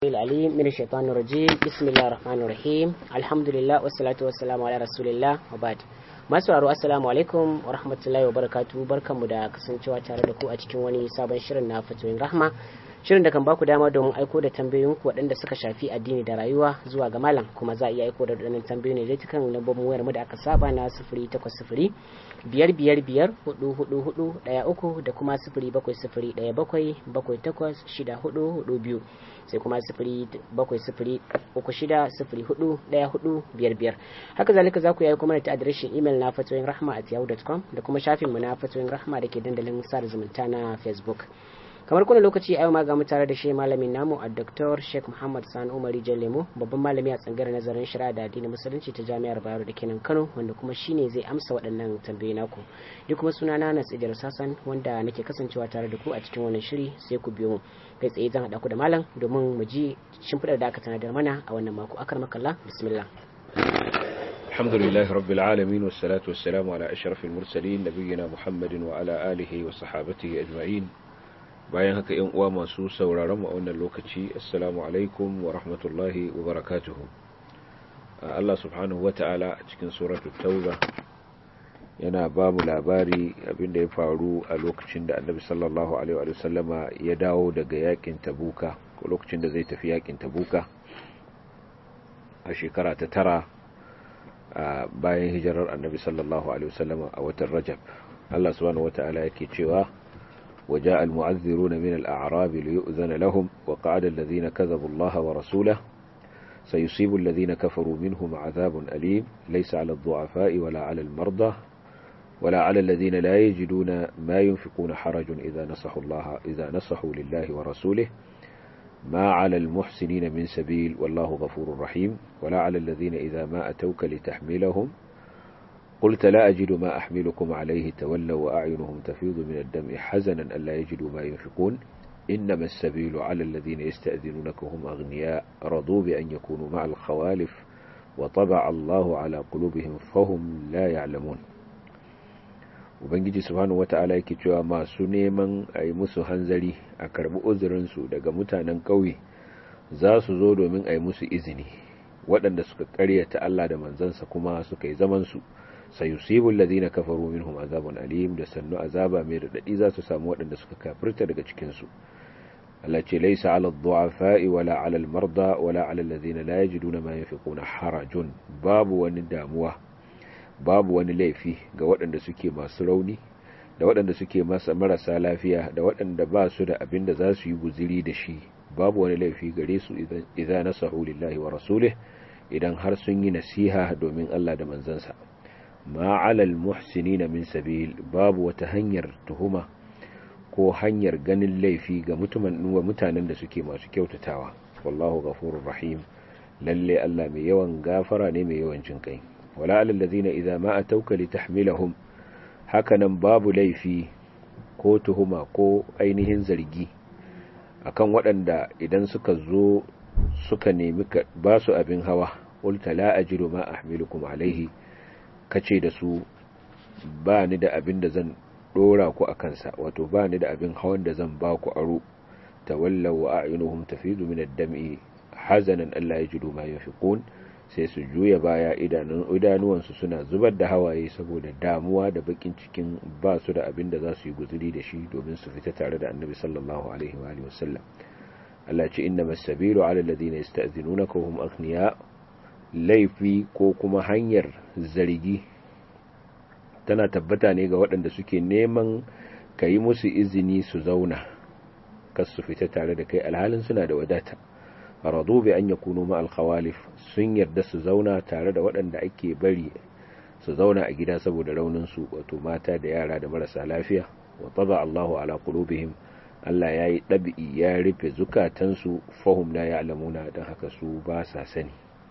العليم من الشيطان الرجيم بسم الله الرحمن الرحيم الحمد لله والصلاة والسلام على رسول الله وبعد masu sauraro assalamu alaikum wa rahmatullahi wa barakatu barkanmu da kasancewa tare da ku a cikin wani sabon shirin na fatoyin rahma shirin da kan baku dama domin aiko da tambayoyinku waɗanda suka shafi addini da rayuwa zuwa ga malam kuma za a iya aiko da waɗannan tambayoyi ne kan lambobin wayar mu da aka saba na sifiri takwas sifiri biyar biyar biyar hudu hudu hudu ɗaya uku da kuma sifiri bakwai sifiri ɗaya bakwai bakwai takwas shida hudu hudu biyu sai kuma sifiri bakwai sifiri uku shida sifiri hudu ɗaya hudu biyar biyar haka zalika za ku yi aiko mana ta adireshin imel na fatoyin rahma at yahoo.com da kuma shafinmu na fatoyin rahma da ke dandalin sada zumunta na facebook kamar kuna lokaci a yau ma ga mu tare da shi malamin namu a Dr. Sheikh Muhammad Sani Umari Lemo babban malami a tsangar nazarin shari'a da addinin musulunci ta Jami'ar Bayero da kenan Kano wanda kuma shine zai amsa waɗannan tambayoyi naku ni kuma suna na Nas Idris Hassan wanda nake kasancewa tare da ku a cikin wannan shiri sai ku biyo mu kai tsaye zan haɗa ku da malam domin mu ji shimfiɗar da aka tanadar mana a wannan mako akar makalla bismillah الحمد لله رب العالمين والصلاة والسلام على أشرف المرسلين نبينا محمد وعلى آله وصحابته أجمعين bayan haka yan uwa masu sauraron mu a wannan lokaci assalamu alaikum wa rahmatullahi wa barakatuhu Allah subhanahu wata'ala a cikin suratul tauba yana ba mu labari abinda ya faru a lokacin da annabi sallallahu alaihi wa sallama ya dawo daga yakin tabuka ko lokacin da zai tafi yakin tabuka a shekara ta tara bayan hijirar annabi sallallahu alaihi wa sallama a watan rajab Allah subhanahu wata'ala yake cewa وجاء المعذرون من الأعراب ليؤذن لهم وقعد الذين كذبوا الله ورسوله سيصيب الذين كفروا منهم عذاب أليم ليس على الضعفاء ولا على المرضى ولا على الذين لا يجدون ما ينفقون حرج إذا نصحوا الله إذا نصحوا لله ورسوله ما على المحسنين من سبيل والله غفور رحيم ولا على الذين إذا ما أتوك لتحملهم قلت لا أجد ما أحملكم عليه تولوا وأعينهم تفيض من الدم حزنا ألا يجدوا ما ينفقون إنما السبيل على الذين يستأذنونك هم أغنياء رضوا بأن يكونوا مع الخوالف وطبع الله على قلوبهم فهم لا يعلمون Ubangiji subhanahu wata'ala yake cewa masu neman a yi musu hanzari a karbi uzurinsu daga mutanen ƙauye za su zo domin a yi musu izini waɗanda suka ƙaryata Allah da manzansa kuma suka yi zamansu sayusibu alladhina kafaru minhum azabun alim da sannu azaba mai radadi za su samu waɗanda suka kafirta daga cikin su Allah ce laysa 'ala ad-du'afa'i wala 'ala al-marda wala 'ala alladhina la yajiduna ma yunfiquna harajun babu wani damuwa babu wani laifi ga waɗanda suke masu rauni da waɗanda suke masa marasa lafiya da waɗanda ba su da abin da za su yi guziri da shi babu wani laifi gare su idan nasahu lillahi wa rasulih idan har sun yi nasiha domin Allah da manzansa ma alal muhsinina min sabil babu wata hanyar tuhuma ko hanyar ganin laifi ga mutumin wa mutanen da suke masu kyautatawa wallahu ghafurur rahim lalle Allah mai yawan gafara ne mai yawan jin kai wala alal ladina idza ma atauka litahmilahum hakanan babu laifi ko tuhuma ko ainihin zargi akan waɗanda idan suka zo suka nemi ba su abin hawa qulta la ajidu ma ahmilukum alaihi kace da su ba ni da abin da zan dora ku a kansa wato ba ni da abin hawan da zan ba ku aro tawallaw wa a'yunuhum tafidu min ad-dam'i hazanan alla yajidu ma yunfiqun sai su juya baya idanun idanuwansu suna zubar da hawaye saboda damuwa da bakin cikin ba su da abin da za su yi guzuri da shi domin su fita tare da annabi sallallahu alaihi wa alihi wasallam Allah ce innamas sabilu ala alladhina yasta'dhinunaka hum aghniya laifi ko kuma hanyar zargi tana tabbata ne ga waɗanda suke neman ka yi musu izini su zauna kas su fita tare da kai alhalin suna da wadata radu bi an yakunu ma alkhawalif sun yarda su zauna tare da waɗanda ake bari su zauna a gida saboda raunin su wato mata da yara da marasa lafiya wa taba Allahu ala qulubihim Allah ya yi ɗabi'i ya rufe zukatansu fahim la ya'lamuna don haka su ba sa sani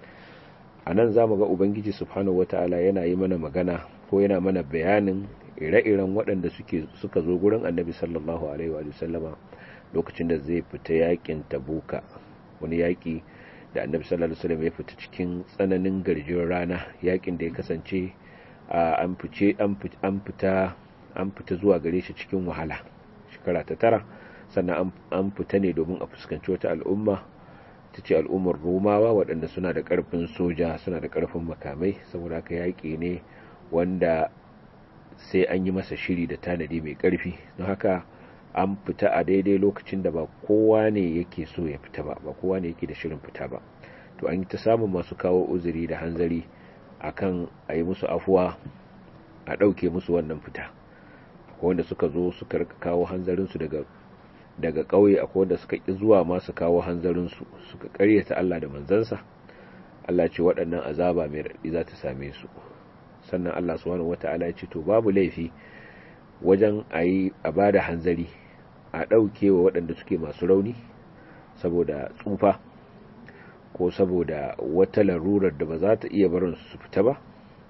a nan za mu ga ubangiji subhanahu wata'ala yana yi mana magana ko yana mana bayanin ire-iren waɗanda suka zo gurin annabi sallallahu alaihi wa sallama lokacin da zai fita yakin tabuka wani yaki da annabi sallallahu alaihi wasallam ya fita cikin tsananin garjin rana yakin da ya kasance an fice an fita an fita zuwa gare shi cikin wahala shekara ta tara sannan an fita ne domin a fuskanci wata al'umma ta ce al'ummar romawa waɗanda suna da ƙarfin soja suna da ƙarfin makamai saboda haka yaƙi ne wanda sai an yi masa shiri da tanadi mai ƙarfi don haka an fita a daidai lokacin da ba kowa ne yake so ya fita ba ba kowa ne yake da shirin fita ba to an yi ta samun masu kawo uzuri da hanzari akan a yi musu afuwa a ɗauke musu wannan fita wanda suka zo suka rika kawo hanzarinsu daga daga ƙauye akwai wanda suka ƙi zuwa masu kawo hanzarinsu suka ƙaryata Allah da manzansa Allah ce waɗannan azaba mai raɗi za ta same su sannan Allah subhanahu wata'ala ya ce to babu laifi wajen a yi a ba da hanzari a ɗauke wa waɗanda suke masu rauni saboda tsufa ko saboda wata larurar da ba za ta iya barin su fita ba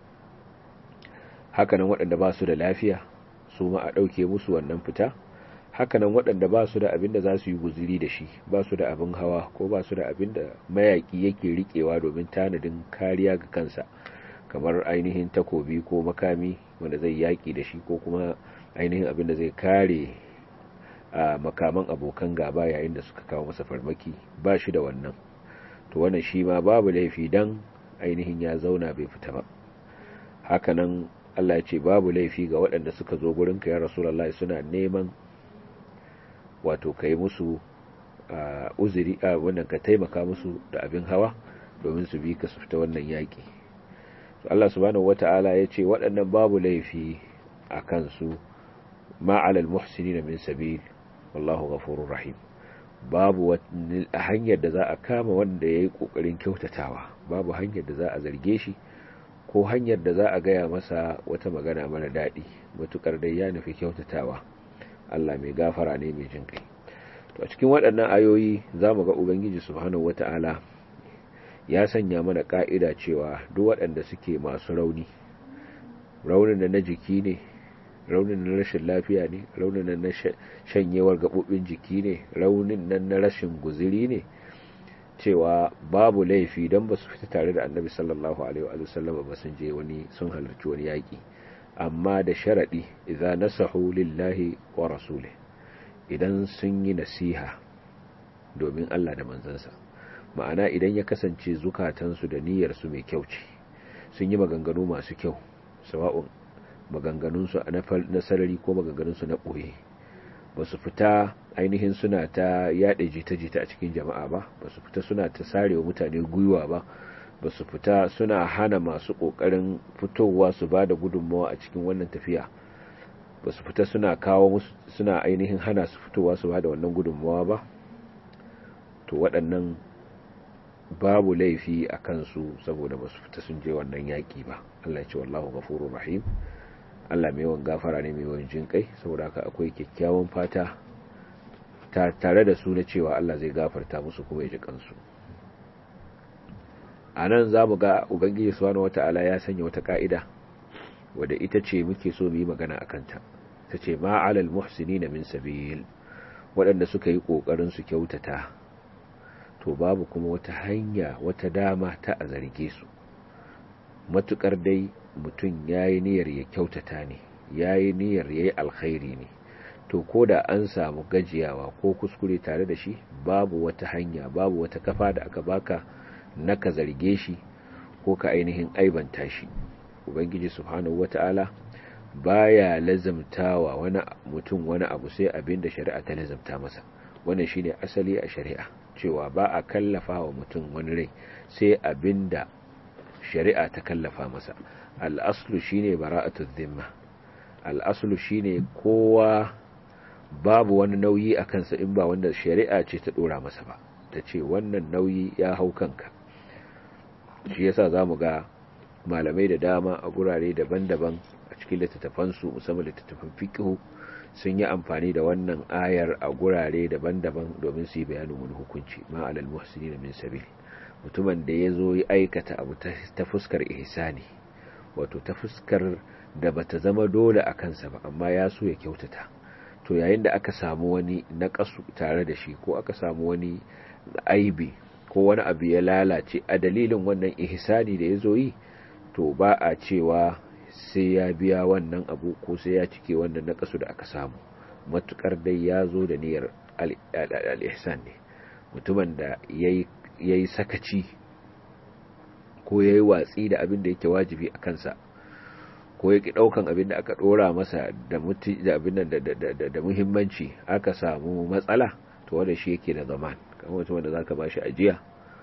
hakanan waɗanda ba su da lafiya su ma a ɗauke musu wannan fita hakanan waɗanda ba su da abin da za su yi guziri da shi ba su da abin hawa ko ba su da abin da mayaƙi yake riƙewa domin tanadin kariya ga kansa kamar ainihin takobi ko makami wanda zai yaƙi da shi ko kuma ainihin abin da zai kare a makaman abokan gaba yayin da suka kawo masa farmaki ba shi da wannan to wannan shi ma babu laifi dan ainihin ya zauna bai fita ba hakanan Allah ya ce babu laifi ga waɗanda suka zo gurinka ya rasulullahi suna neman wato kai musu uzuri a wannan ka taimaka musu da abin hawa domin su bi ka su fita wannan yaƙi Allah subhanahu wata'ala ya ce waɗannan babu laifi a kansu ma'alal muhsinin min sabil wallahu ghafurur rahim babu hanyar da za a kama wanda ya yi ƙoƙarin kyautatawa babu hanyar da za a zarge shi ko hanyar da za a gaya masa wata magana mara daɗi matuƙar dai ya nufi kyautatawa Allah mai gafara ne mai jin kai to a cikin waɗannan ayoyi za mu ga ubangiji subhanahu wata'ala ya sanya mana ƙa'ida cewa duk waɗanda suke masu rauni raunin da na jiki ne raunin na rashin lafiya ne raunin nan na shanyewar gaɓoɓin jiki ne raunin nan na rashin guziri ne cewa babu laifi don ba su fita tare da annabi sallallahu alaihi wa sallam ba sun je wani sun halarci wani yaƙi amma da sharaɗi idza nasahu lillahi wa rasulih idan sun yi nasiha domin Allah da manzansa ma'ana idan ya kasance zukatansu da niyyarsu mai kyau ce sun yi maganganu masu kyau sawa'un maganganunsu na sarari ko maganganunsu na ɓoye ba su fita ainihin suna ta yaɗa jita-jita a cikin jama'a ba ba su fita suna ta sarewa mutane gwiwa ba ba su fita suna hana masu ƙoƙarin fitowa su ba da gudunmawa a cikin wannan tafiya ba su fita suna kawo musu suna ainihin hana su fitowa su ba da wannan gudunmawa ba to waɗannan babu laifi a kansu saboda ba su fita sun je wannan yaƙi ba Allah ya ce wallahu ghafurur rahim Allah mai yawan gafara ne mai yawan jin kai saboda haka akwai kyakkyawan fata tare da su na cewa Allah zai gafarta musu kuma ya ji kansu a nan za mu ga ubangiji subhanahu wata'ala ya sanya wata ka'ida wadda ita ce muke so mu yi magana a kanta ta ce ma'alal muhsinina min sabil waɗanda suka yi ƙoƙarin su kyautata to babu kuma wata hanya wata dama ta a zarge su matukar dai mutum ya yi niyyar ya kyautata ne ya yi niyyar ya yi alkhairi ne to ko da an samu gajiyawa ko kuskure tare da shi babu wata hanya babu wata kafa da aka baka na ka zarge shi ko ka ainihin aibanta shi ubangiji subhanahu wata'ala baya lazamtawa wani mutum wani abu sai abin da shari'a ta lazamta masa wannan shine asali a shari'a cewa ba a kallafa wa mutum wani rai sai abin da shari'a ta kallafa masa al'aslu shine bara'atu dhimma al'aslu shine kowa babu wani nauyi a kansa in ba wanda shari'a ce ta dora masa ba ta ce wannan nauyi ya hau kanka shi yasa zamu ga malamai da dama a gurare daban-daban a cikin littattafansu musamman littattafan fiqh sun yi amfani da wannan ayar a gurare daban-daban domin su yi bayanin wani hukunci ma alal muhsinin min sabil mutumin da ya zo ya aikata abu ta fuskar ihsani wato ta fuskar da bata zama dole a kansa ba amma ya so ya kyautata to yayin da aka samu wani naƙasu tare da shi ko aka samu wani aibi ko wani abu ya lalace a dalilin wannan ihsani da ya zo yi to ba a cewa sai ya biya wannan abu ko sai ya cike wannan naƙasu da aka samu matukar dai ya zo da niyyar al-ihsan ne mutumin da ya ya yi sakaci ko ya yi watsi da abin da yake wajibi a kansa ko ya ki ɗaukan abin da aka ɗora masa da da muhimmanci aka samu matsala to wanda shi yake da zaman kamar mutum wanda za ka ba shi ajiya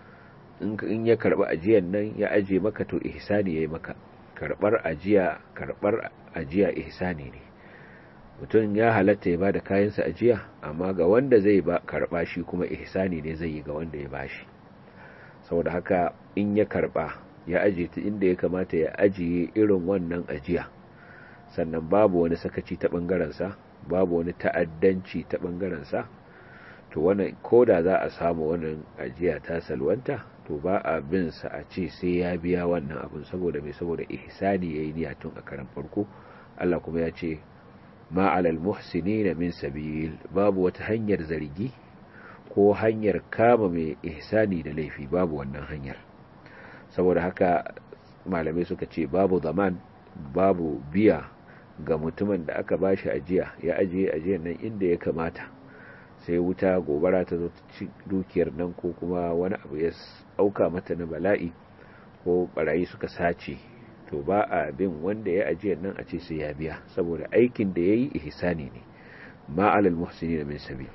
in ya karɓi ajiyan nan ya aje maka to ihsani ya yi maka karɓar ajiya karɓar ajiya ihsani ne mutum ya halatta ya ba da kayansa ajiya amma ga wanda zai ba karɓa shi kuma ihsani ne zai yi ga wanda ya bashi saboda haka in ya karɓa ya aje ta inda ya kamata ya ajiye irin wannan ajiya sannan babu wani sakaci ta ɓangarensa babu wani ta'addanci ta ɓangarensa to wannan ko da za a samu wannan ajiya ta salwanta to ba a bin sa a ce sai ya biya wannan abin saboda mai saboda ihsani yayi niyya tun a karan farko Allah kuma ya ce ma alal muhsinina min sabil babu wata hanyar zargi ko hanyar kama mai ihsani da laifi babu wannan hanyar saboda haka malamai suka ce babu zaman babu biya ga mutumin da aka bashi ajiya ya ajiye ajiyar nan inda ya kamata sai wuta gobara ta zo ci dukiyar nan ko kuma wani abu ya auka mata na bala'i ko barayi suka sace to ba a bin wanda ya ajiyar nan a ce sai ya biya saboda aikin da ya yi ihsani ne ma'alal muhsini min sabil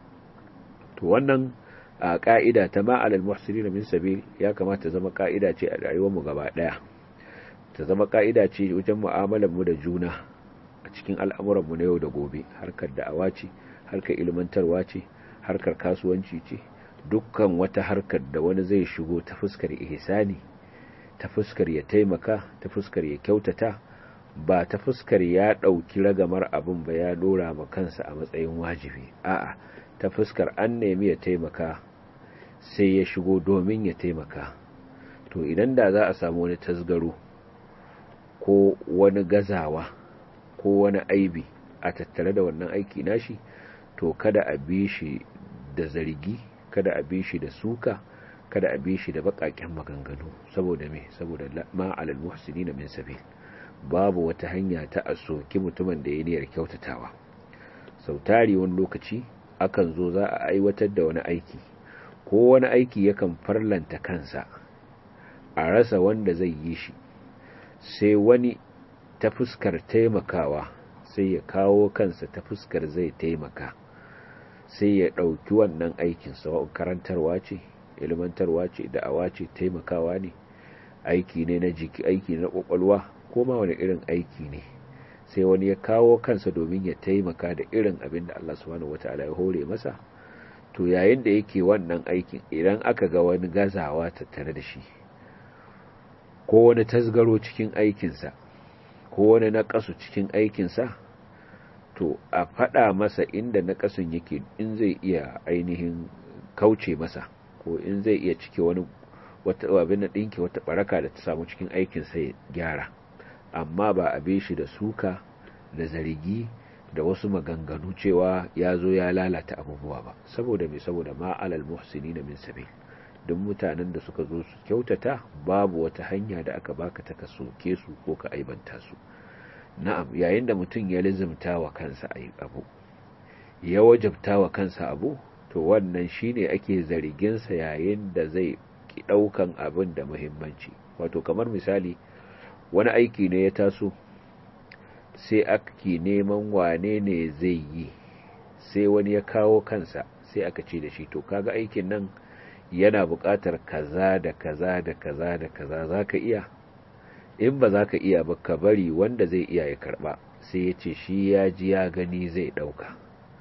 to wannan a ka'ida ta ma'alal muhsini min sabil ya kamata zama ka'ida ce a rayuwar mu gaba daya ta zama ka'ida ce wajen mu'amalar mu da juna a cikin al'amuran mu na yau da gobe harkar da'awa ce harkar ilmantarwa ce harkar kasuwanci ce dukkan wata harkar da wani zai shigo ta fuskar ihsani ta fuskar ya taimaka ta fuskar ya kyautata ba ta fuskar ya ɗauki ragamar abin ba ya dora ma kansa a matsayin wajibi a'a ta fuskar an nemi ya taimaka sai ya shigo domin ya taimaka to idan da za a samu wani tasgaro ko wani gazawa ko wani aibi a tattare da wannan aiki nashi to kada a bi shi da zargi kada a bi shi da suka kada a bi shi da bakaken maganganu saboda me saboda ma alal muhsinin min sabil babu wata hanya ta a soki mutumin da ya niyyar kyautatawa sautari wani lokaci akan zo za a aiwatar da wani aiki ko wani aiki yakan farlanta kansa a rasa wanda zai yi shi sai wani ta fuskar taimakawa sai ya kawo kansa ta fuskar zai taimaka sai ya ɗauki wannan aikin sawa'un karantarwa ce ilmantarwa ce da'awa ce taimakawa ne aiki ne na jiki aiki na kwakwalwa ko ma wani irin aiki ne sai wani ya kawo kansa domin ya taimaka da irin abin da Allah subhanahu wataala ya hore masa to yayin da yake wannan aikin idan aka ga wani gazawa tattare da shi ko wani tasgaro cikin aikinsa ko wani naƙasu cikin aikinsa to a faɗa masa inda naƙasun yake in zai iya ainihin kauce masa ko in zai iya cike wani wata abin da ɗinki wata baraka da ta samu cikin aikin sai gyara amma ba a be shi da suka da zargi da wasu maganganu cewa ya zo ya lalata abubuwa ba saboda mai saboda ma alal muhsini na min sabil duk mutanen da suka zo su kyautata babu wata hanya da aka baka ta ka soke su ko ka aibanta su na'am yayin da mutum ya lizimta wa kansa abu ya wajabta wa kansa abu to wannan shine ake zarginsa yayin da zai ki daukan abin da muhimmanci wato kamar misali wani aiki ne ya taso sai ake neman wane ne zai yi sai wani ya kawo kansa sai aka ce da shi to kaga aikin nan yana buƙatar kaza da kaza da kaza da kaza zaka iya in ba za ka iya ba ka bari wanda zai iya ya karba sai ya ce shi ya ji ya gani zai ɗauka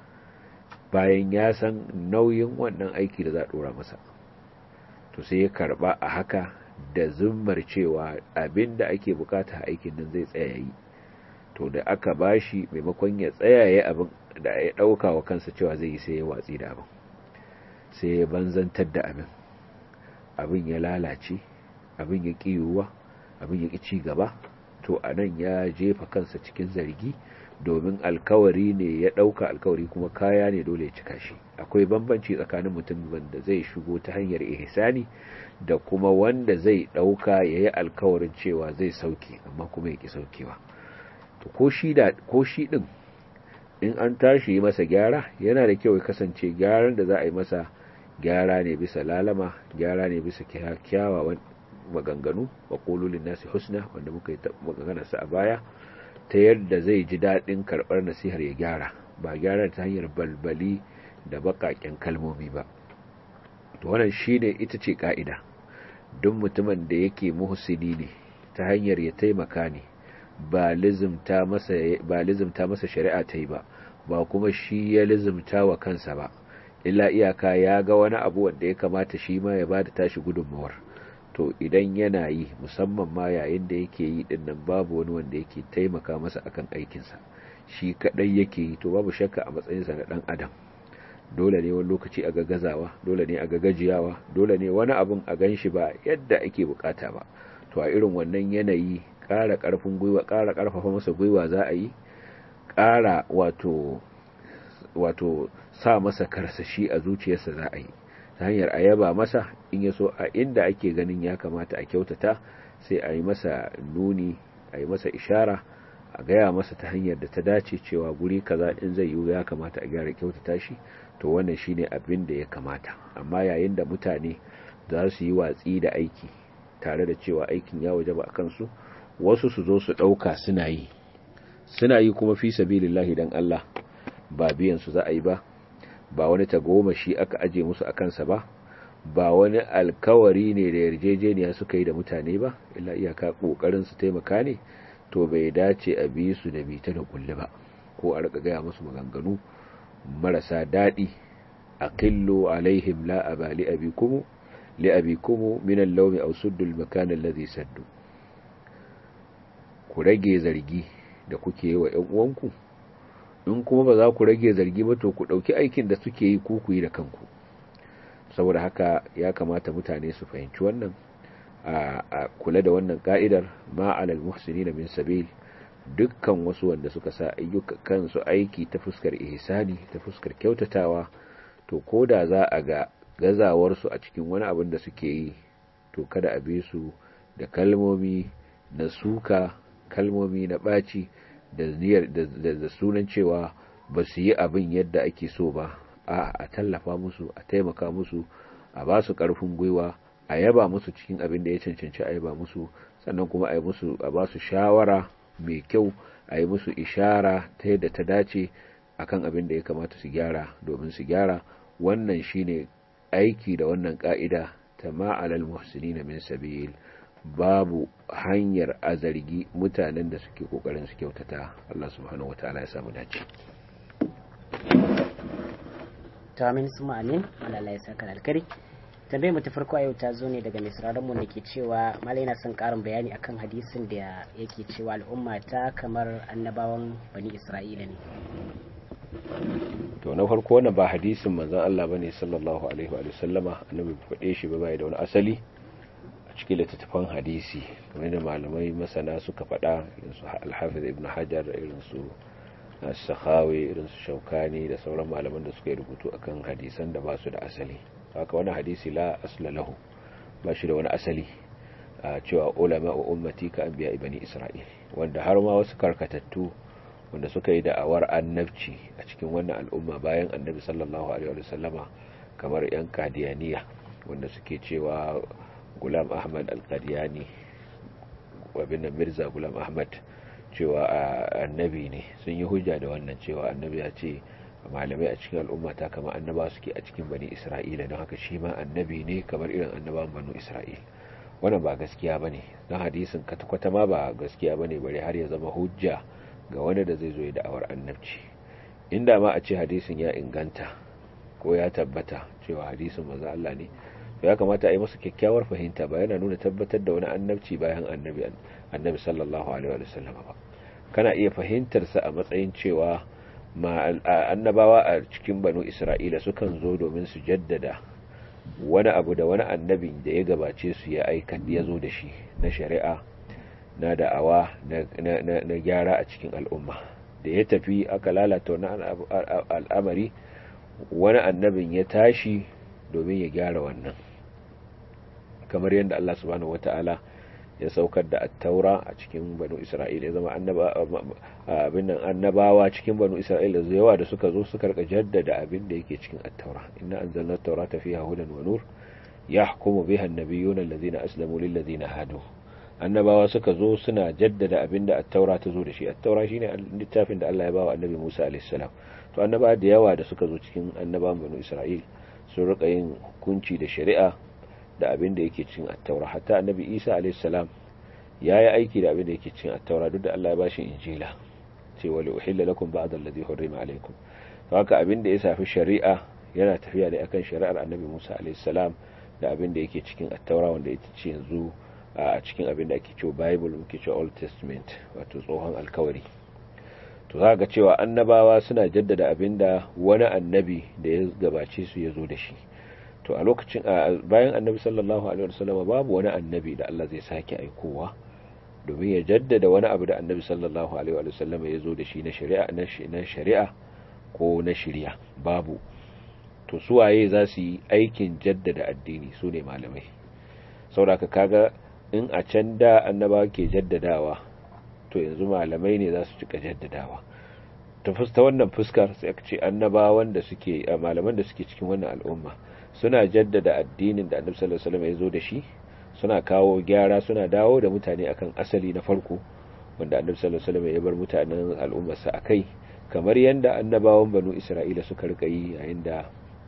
bayan ya san nauyin wannan aiki da za a ɗora masa to sai ya karba a haka da zummar cewa abin da ake bukata a aikin nan zai tsaya yi to da aka bashi maimakon ya tsaya ya abin da ya ɗauka wa kansa cewa zai yi sai ya watsi da abin sai ya banzantar da abin abin ya lalace abin ya ƙiyuwa abin ya ci gaba to a nan ya jefa kansa cikin zargi domin alkawari ne ya ɗauka alkawari kuma kaya ne dole ya cika shi akwai bambanci tsakanin mutum wanda zai shigo ta hanyar ihsani da kuma wanda zai ɗauka ya yi alkawarin cewa zai sauke amma kuma ya ƙi saukewa to ko shi ɗin in an tashi yi masa gyara yana da kyau ya kasance gyaran da za a yi masa gyara ne bisa lalama gyara ne bisa kyawawan maganganu wa qululin nasi husna wanda muka yi magana sa a baya ta yadda zai ji daɗin karɓar nasihar ya gyara ba gyara ta hanyar balbali da baƙaƙen kalmomi ba to wannan shine ita ce ka'ida duk mutumin da yake muhsini ne ta hanyar ya taimaka ne ba lizimta masa ba lizimta masa shari'a ta yi ba ba kuma shi ya lizimta wa kansa ba illa iyaka ya ga wani abu wanda ya kamata shi ma ya bada tashi gudunmawar to idan yana yi musamman ma yayin da yake yi din nan babu wani wanda yake taimaka masa akan aikinsa shi kadai yake yi to babu shakka a matsayinsa na dan adam dole ne wani lokaci a ga gazawa dole ne a ga gajiyawa dole ne wani abun a gan shi ba yadda ake bukata ba to a irin wannan yanayi ƙara ƙarfin gwiwa ƙara ƙarfafa masa gwiwa za a yi ƙara wato wato sa masa karsashi a zuciyarsa za a yi ta hanyar a yaba masa in ya so a inda ake ganin ya kamata a kyautata sai a yi masa nuni a yi masa ishara a gaya masa ta hanyar da ta dace cewa guri kaza in zai yiwu ya kamata a gyara kyautata shi to wannan shine abin da ya kamata amma yayin da mutane za su yi watsi da aiki tare da cewa aikin ya waje ba a kansu wasu su zo su ɗauka suna yi suna yi kuma fi sabilillahi dan Allah ba biyan su za a yi ba ba wani tagomashi aka aje musu a kansa ba ba wani alkawari ne da yarjejeniya suka yi da mutane ba illa iyaka kokarin su taimaka ne to bai dace a bi su da bita da kulle ba ko a rika gaya musu maganganu marasa daɗi aqillu alaihim la abali abikumu li abikumu min al-lawmi aw suddu al-makan alladhi saddu ku rage zargi da kuke yi wa ƴan uwanku in kuma ba za ku rage zargi ba to ku ɗauki aikin da suke yi ku ku yi da kanku saboda haka ya kamata mutane su fahimci wannan a kula da wannan ka'idar ma alal muhsinin min sabil dukkan wasu wanda suka sa ayyuka kansu aiki ta fuskar ihsani ta fuskar kyautatawa to koda za a ga gazawar su a cikin wani abin da suke yi to kada a bi su da kalmomi na suka kalmomi na ɓaci da niyyar da sunan cewa ba su yi abin yadda ake so ba a a tallafa musu a taimaka musu a ba su ƙarfin gwiwa a yaba musu cikin abin da ya cancanci a yaba musu sannan kuma a yi musu a ba su shawara mai kyau a yi musu ishara ta yadda ta dace akan abin da ya kamata su gyara domin su gyara wannan shine aiki da wannan ka'ida ta ma'alal muhsinin min sabil babu hanyar a zargi mutanen da suke kokarin su kyautata Allah subhanahu wataala ya samu dace to amin suma amin Allah ya saka alkari tambayar mu ta farko a yau ta zo ne daga mai sauraron mu ke cewa malai na son karin bayani akan hadisin da yake cewa al'umma ta kamar annabawan bani Isra'ila ne to na farko wannan ba hadisin manzon Allah bane sallallahu alaihi wa sallama annabi faɗe shi ba bai da wani asali a cikin littattafan hadisi kamar da malamai masana suka faɗa irin su al-Hafiz Ibn Hajar irin su Sakhawi irin su Shaukani da sauran malaman da suka yi rubutu akan hadisan da ba su da asali haka wani hadisi la asla lahu ba shi da wani asali a cewa ulama wa ummati ka anbiya ibani Isra'il wanda har ma wasu karkatattu wanda suka yi da'awar annabci a cikin wannan al'umma bayan annabi sallallahu alaihi wa sallama kamar yan kadiyaniya wanda suke cewa gulam ahmad al-qadiyani wabin mirza gulam ahmad cewa annabi ne sun yi hujja da wannan cewa annabi ya ce malamai a cikin al'umma ta kama annaba suke a cikin bani isra'ila don haka shi ma annabi ne kamar irin annaban banu isra'il wannan ba gaskiya bane don hadisin kwata ma ba gaskiya bane bare har ya zama hujja ga wani da zai zo ya da'awar annabci inda ma a ce hadisin ya inganta ko ya tabbata cewa hadisin maza Allah ne to ya kamata a yi masa kyakkyawar fahimta ba yana nuna tabbatar da wani annabci bayan annabi annabi sallallahu alaihi wa sallam ba kana iya fahimtar sa a matsayin cewa ma annabawa a cikin banu Isra'ila sukan zo domin su jaddada wani abu da wani annabin da ya gabace su ya aika ya zo da shi na shari'a na da'awa na gyara a cikin al'umma da ya tafi aka lalata wani al'amari wani annabin ya tashi domin ya gyara wannan kamar yadda Allah subhanahu wata'ala ya saukar da attaura a cikin banu isra'ila ya zama abin nan annabawa cikin banu isra'ila da yawa da suka zo suka rika jaddada abin da yake cikin attaura inna anzalna at-taurata fiha hudan wa nur yahkumu biha an-nabiyyuna alladhina aslamu lil ladina hadu annabawa suka zo suna jaddada abin da attaura ta zo da shi attaura shine littafin da Allah ya bawa annabi Musa alaihi salam to annabawa da yawa da suka zo cikin annabawan banu isra'ila sun rika yin hukunci da shari'a da abin da yake cin attaura hatta annabi isa alaihissalam ya yi aiki da abin da yake cin attaura duk da allah ya ba shi injila ce wale uhilla lakum ba'd allazi hurrima alaikum to haka abin da ya shafi shari'a yana tafiya da akan shari'ar annabi musa alaihissalam da abin da yake cikin attaura wanda ita ce yanzu a cikin abin da ake cewa bible muke cewa old testament wato tsohon alkawari to za ga cewa annabawa suna jaddada abin da wani annabi da ya gabace su ya zo da shi to a lokacin bayan annabi sallallahu alaihi wasallam babu wani annabi da Allah zai sake aikowa domin ya jaddada wani abu da annabi sallallahu alaihi wasallam ya zo da shi na shari'a na shari'a ko na shari'a babu to su waye za su yi aikin jaddada addini su ne malamai saboda kaga in a can da annaba ke jaddadawa to yanzu malamai ne za su cika jaddadawa ta fusta wannan fuskar sai aka ce annabawan da suke malaman da suke cikin wannan al'umma suna jaddada addinin da annabi sallallahu alaihi wasallam ya zo da shi suna kawo gyara suna dawo da mutane akan asali na farko wanda annabi sallallahu alaihi wasallam ya bar mutanen al'ummarsa akai kamar yanda annabawan banu isra'ila suka rika yi yayin da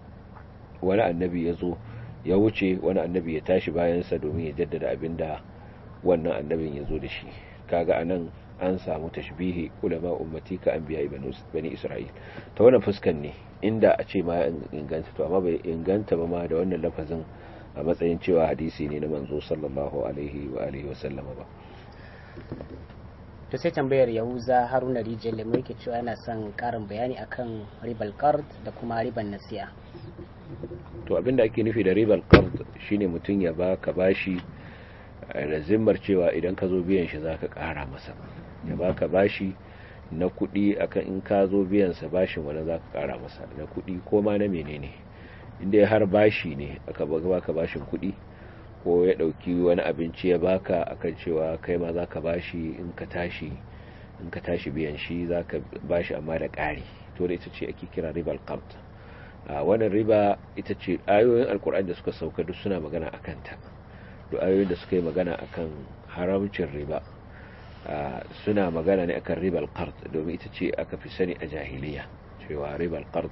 wani annabi ya zo ya wuce wani annabi ya tashi bayansa domin ya jaddada abinda wannan annabin ya zo da shi kaga anan an samu tashbihi ulama ummati ka anbiya bani isra'il ta wannan fuskan ne inda a ce ma inganta to amma bai inganta ba ma da wannan lafazin a matsayin cewa hadisi ne na manzo sallallahu alaihi wa alihi wa sallama ba to sai tambayar yahuza haruna rijiyar da yake cewa yana son karin bayani akan ribal qard da kuma riban nasi'a to abinda ake nufi da ribal qard shine mutum ya baka bashi da zimmar cewa idan ka zo biyan shi zaka kara masa ya baka bashi na kuɗi akan in ka zo biyan sa bashin wani zaka kara masa na kuɗi ko ma na menene inda har bashi ne aka baka bashin kuɗi ko ya ɗauki wani abinci ya baka akan cewa kai ma zaka bashi in ka tashi in ka tashi biyan shi zaka bashi amma da ƙari to da ita ce ake kira ribal qard a wannan riba ita ce ayoyin alkur'ani da suka sauka duk suna magana akan ta duk ayoyin da suka yi magana akan haramcin riba suna magana ne akan ribal qard domin ita ce aka fi sani a jahiliya cewa ribal qard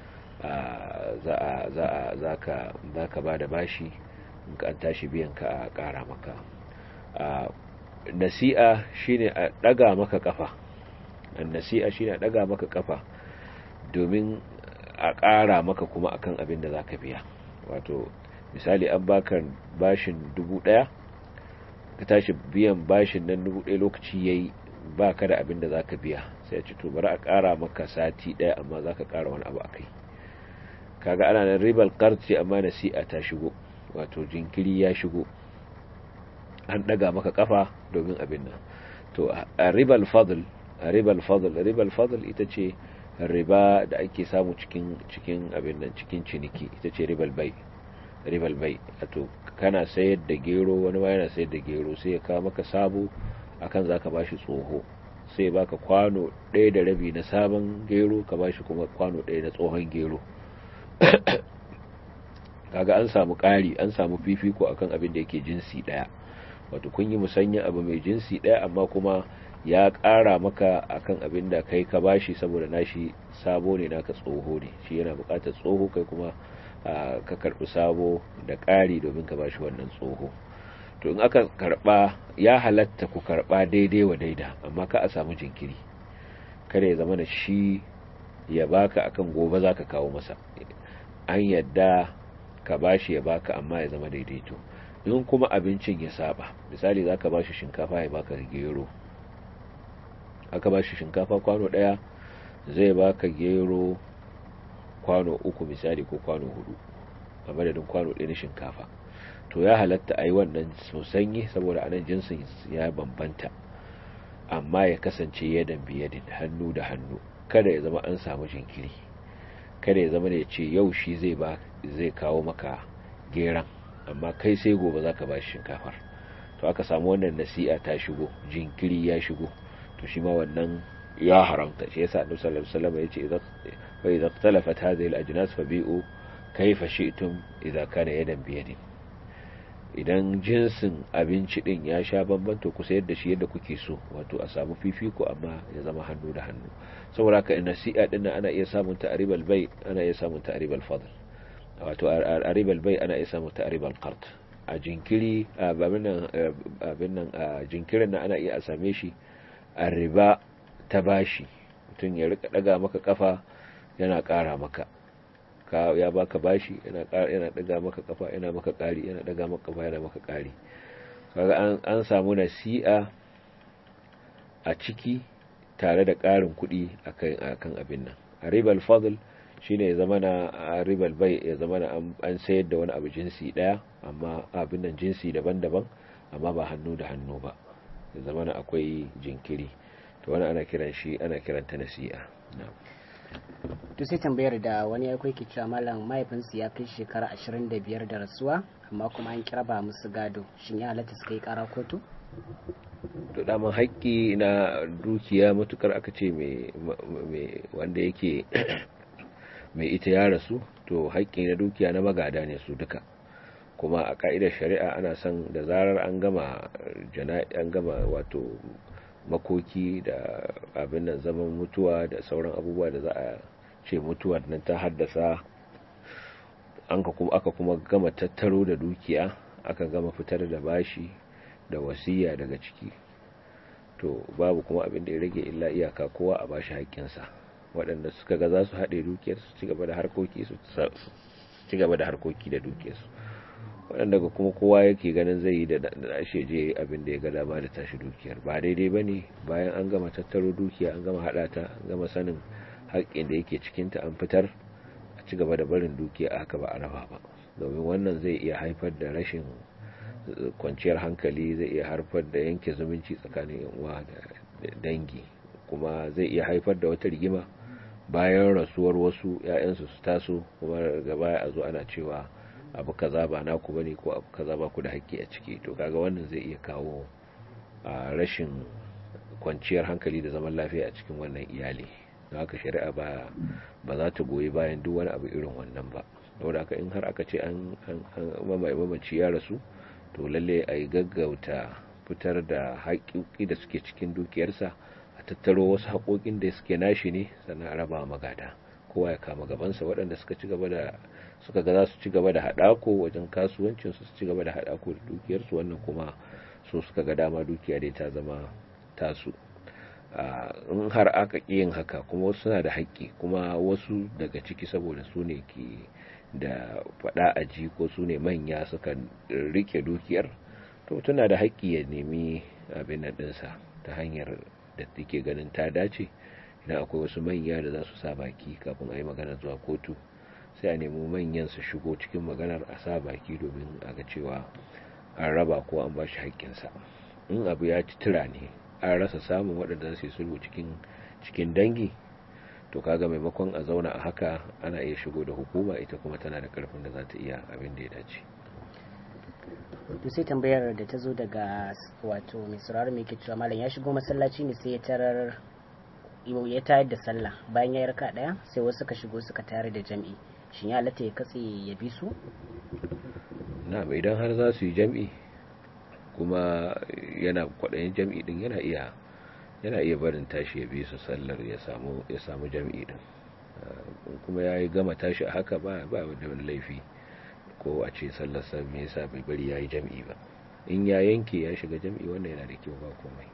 za a za a zaka zaka bada bashi in ka an tashi biyan ka a kara maka nasi'a shine a daga maka kafa nasi'a shine a daga maka kafa domin a ƙara maka kuma akan abin da zaka biya wato misali an baka bashin dubu ɗaya ka tashi biyan bashin nan dubu ɗaya lokaci yayi ba ka da abin da zaka biya sai ce to bari a ƙara maka sati ɗaya amma zaka ƙara wani abu akai kaga ana nan ribal qarti amma nasi'a ta shigo wato jinkiri ya shigo an ɗaga maka kafa domin abin nan to a ribal fadl a ribal fadl ribal fadl ita ce riba da ake samu cikin cikin abin nan cikin ciniki ita ce ribal bai ribal bai wato kana sayar da gero wani ma yana sayar da gero sai ya kawo maka sabo akan zaka bashi tsoho sai baka kwano ɗaya da rabi na sabon gero ka bashi kuma kwano ɗaya na tsohon gero kaga an samu ƙari an samu fifiko akan abin da yake jinsi ɗaya wato kun yi musanya abu mai jinsi ɗaya amma kuma ya ƙara maka akan abin da kai ka bashi saboda nashi sabo ne naka tsoho ne shi yana buƙatar tsoho kai kuma ka karɓi sabo da ƙari domin ka bashi wannan tsoho to in aka karɓa ya halatta ku karɓa daidai wa daida amma ka a samu jinkiri kada ya zama da shi ya baka akan gobe za ka kawo masa an yadda ka bashi ya baka amma ya zama daidaito in kuma abincin ya saba misali za ka bashi shinkafa ya baka gero aka ba shi shinkafa kwano ɗaya zai baka gero kwano uku misali ko kwano hudu a madadin kwano ɗaya na shinkafa to ya halatta a yi wannan sosanyi saboda anan jinsin ya bambanta amma ya kasance yadan biyadin hannu da hannu kada ya zama an samu jinkiri kada ya zama da ya ce yau shi zai ba zai kawo maka geran amma kai sai gobe za ka ba shi shinkafar to to aka samu wannan nasi'a ta shigo jinkiri ya shigo to shi ma wannan ya haramta shi yasa annabi sallallahu alaihi wasallam yace idza fa idza ikhtalafat hadhihi al-ajnas fabi'u kayfa shi'tum idza kana yadan bi yadin idan jinsin abinci din ya sha bamban to ku sayar da shi yadda kuke so wato a samu fifiko amma ya zama hannu da hannu saboda haka nasi'a din ana iya samun ta aribal bai ana iya samun ta aribal fadl wato aribal bai ana iya samun ta aribal qard a jinkiri abin nan a jinkirin nan ana iya a same shi a riba ta bashi mutum ya rika daga maka kafa yana kara maka ka ya baka bashi yana yana daga maka kafa yana maka kari yana daga maka kafa yana maka kari kaga an an samu nasi'a a ciki tare da karin kuɗi akan akan abin nan a ribal fadl shine ya zama na ribal bai ya zama na an sayar da wani abu jinsi daya amma abin nan jinsi daban-daban amma ba hannu da hannu ba ya zama na akwai jinkiri to wani ana kiran shi ana kiranta nasi'a to sai tambayar da wani ya ke cewa malam mahaifinsu ya kai shekara 25 da rasuwa amma kuma an kira ba musu gado shin ya halatta su kai kara kotu to daman haƙƙi na dukiya matukar aka ce mai wanda yake mai ita ya rasu to haƙƙi na dukiya na magada ne su duka kuma a ka'idar shari'a ana son da zarar an gama an gama wato makoki da abin nan zaman mutuwa da sauran abubuwa da za a ce mutuwar nan ta haddasa an ka kuma aka kuma gama tattaro da dukiya aka gama fitar da bashi da wasiya daga ciki to babu kuma abin da ya rage illa iyaka kowa a bashi haƙƙinsa waɗanda suka ga za su haɗe dukiyar su ci gaba da harkoki su ci gaba da harkoki da dukiyarsu waɗanda ga kuma kowa yake ganin zai yi da ashe je abin da ya ga dama da tashi dukiyar ba daidai ba ne bayan an gama tattaro dukiya an gama haɗa ta an gama sanin haƙƙin da yake cikinta an fitar a ci gaba da barin dukiya a haka ba a raba ba domin wannan zai iya haifar da rashin kwanciyar hankali zai iya haifar da yanke zumunci tsakanin yan uwa da dangi kuma zai iya haifar da wata rigima bayan rasuwar wasu 'ya'yansu su taso kuma daga baya a zo ana cewa abu kaza ba naku bane ko abu kaza ba ku da haƙƙi a ciki to kaga wannan zai iya kawo rashin kwanciyar hankali da zaman lafiya a cikin wannan iyali don haka shari'a ba ba za ta goyi bayan duk wani abu irin wannan ba saboda haka in har aka ce an mamaye mamaci ya rasu to lalle a yi gaggauta fitar da haƙƙoƙi da suke cikin dukiyarsa a tattaro wasu haƙoƙin da suke nashi ne sannan a raba magada kowa ya kama gabansa waɗanda suka ci gaba da suka ga za su ci gaba da haɗako wajen kasuwancin su ci gaba da haɗako da dukiyarsu wannan kuma so suka ga dama dukiya dai ta zama tasu in har aka ƙi yin haka kuma wasu suna da haƙƙi kuma wasu daga ciki saboda su ne ke da faɗa a ji ko su ne manya suka rike dukiyar to tana da haƙƙi ya nemi abin nan ɗinsa ta hanyar da take ganin ta dace idan akwai wasu manya da za su sa baki kafin a yi magana zuwa kotu sai a nemi manyan su shigo cikin maganar a sa baki domin a ga cewa an raba ko an ba shi haƙƙinsa in abu ya ci tura ne an rasa samun waɗanda su yi sulhu cikin cikin dangi to kaga maimakon a zauna a haka ana iya shigo da hukuma ita kuma tana da karfin da za ta iya abin da ya dace to sai tambayar da ta zo daga wato mai sauraro mai ke cewa malam ya shigo masallaci ne sai ya tarar ya tayar da sallah bayan ya yi raka daya sai wasu suka shigo suka tayar da jam'i shin ya halatta ya katse ya bi su na idan har za su yi jam'i kuma yana kwaɗayin jam'i din yana iya yana iya barin tashi ya bi su sallar ya samu ya samu jam'i din kuma ya yi gama tashi a haka ba ba da wani laifi ko a ce sallar sa me yasa bai bari ya yi jam'i ba in ya yanke ya shiga jam'i wannan yana da kyau ba komai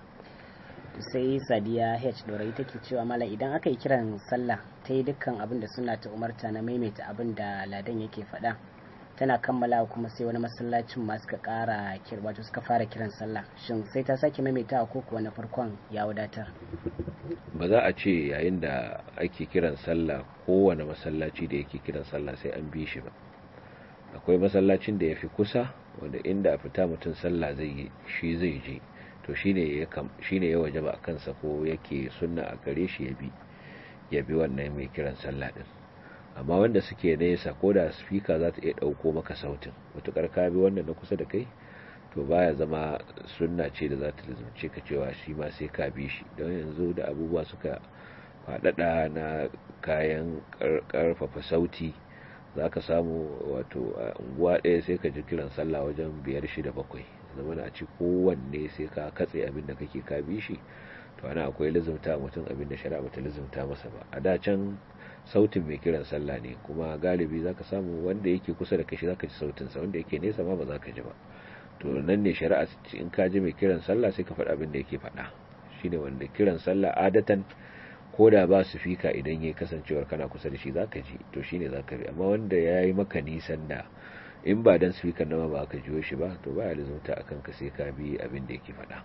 sai sadiya h dorai take cewa mala idan aka yi kiran sallah ta yi dukkan abin da suna ta umarta na maimaita abin da ladan yake faɗa tana kammala kuma sai wani masallacin ma suka ƙara wato suka fara kiran sallah shin sai ta sake maimaita ko kuwa na farkon ya wadatar ba za a ce yayin da ake kiran sallah kowane masallaci da yake kiran sallah sai an bi shi ba akwai masallacin da ya fi kusa wanda inda fita mutum sallah zai shi zai je to shine ya shine ya wajaba a kansa ko yake sunna a gare shi ya bi ya bi wannan mai kiran sallah din amma wanda suke nesa ko da speaker za ta iya dauko maka sautin mutukar ka bi wannan na kusa da kai to baya zama sunna ce da za ta lazumce ka cewa shi ma sai ka bi shi don yanzu da abubuwa suka faɗaɗa na kayan ƙarfafa sauti za ka samu wato a unguwa ɗaya sai ka ji kiran sallah wajen biyar shida bakwai zama na ci kowanne sai ka katse abin da kake ka bi shi to ana akwai lizumta mutum abin da shari'a bata lizumta masa ba a da can sautin mai kiran sallah ne kuma galibi za ka samu wanda yake kusa da kashi za ka ji sautinsa wanda yake nesa ma ba za ka ji ba to nan ne shari'a in ka ji mai kiran sallah sai ka faɗa abin da yake faɗa shine wanda kiran sallah adatan ko da ba su fika idan ya kasancewar kana kusa da shi za ka ji to shine za ka bi amma wanda ya yi maka nisan da in ba dan speaker nama ba ka jiyo shi ba to ba ya lizumta akan ka sai ka bi abin da yake faɗa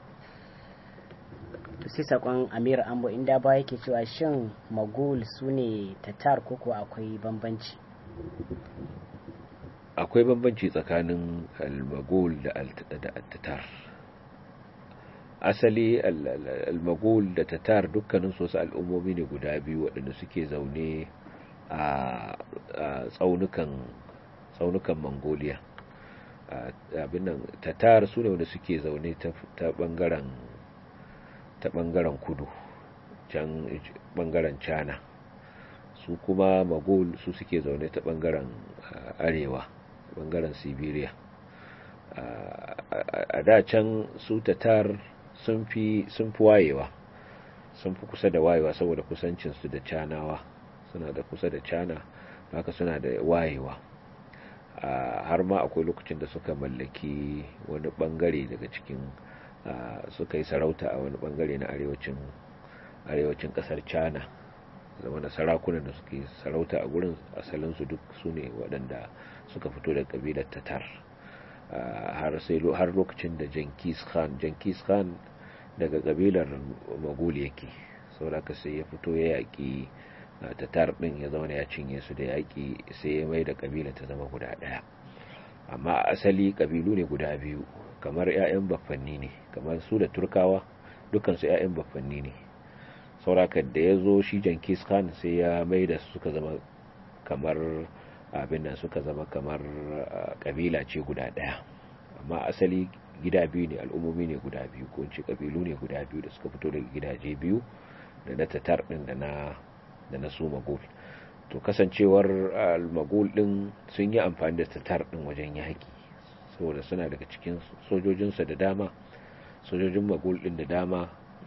to sai sakon amir ambo inda ba yake cewa shin magul su ne tatar koko akwai bambanci akwai bambanci tsakanin al-magul da al-tatar asali al-magul da tatar dukkanin su al'ummomi ne guda biyu waɗanda suke zaune a tsaunukan tsaunukan mongolia abin nan tatar su ne wanda suke zaune ta bangaren ta bangaren kudu can bangaren china su kuma magul su suke zaune ta bangaren arewa bangaren siberia a da can su tatar sun fi wayewa sun fi kusa da wayewa saboda kusancinsu da canawa suna da kusa da cana haka suna da wayewa har ma akwai lokacin da suka mallaki wani bangare daga cikin suka yi sarauta a wani bangare na arewacin arewacin kasar china zama da sarakunan da suke sarauta a gurin asalinsu duk su ne waɗanda suka fito da ƙabilar tatar har sai har lokacin da Jenkins Khan Jenkins Khan daga kabilar Magul yake saboda sai ya fito ya yaki tatar din ya zauna ya cinye su da yaki sai ya mai da kabila ta zama guda daya amma asali kabilu ne guda biyu kamar ƴaƴan baffanni ne kamar su da Turkawa dukan su ƴaƴan baffanni ne saboda da ya zo shi Jenkins Khan sai ya mai da suka zama kamar abin nan suka zama kamar kabila ce guda daya amma asali gida biyu ne al'ummomi ne guda biyu ko ce kabilu ne guda biyu da suka fito daga gidaje biyu da na tatar din da na da na su magul to kasancewar al-magul din sun yi amfani da tatar din wajen yaki saboda suna daga cikin sojojinsa da dama sojojin magul din da dama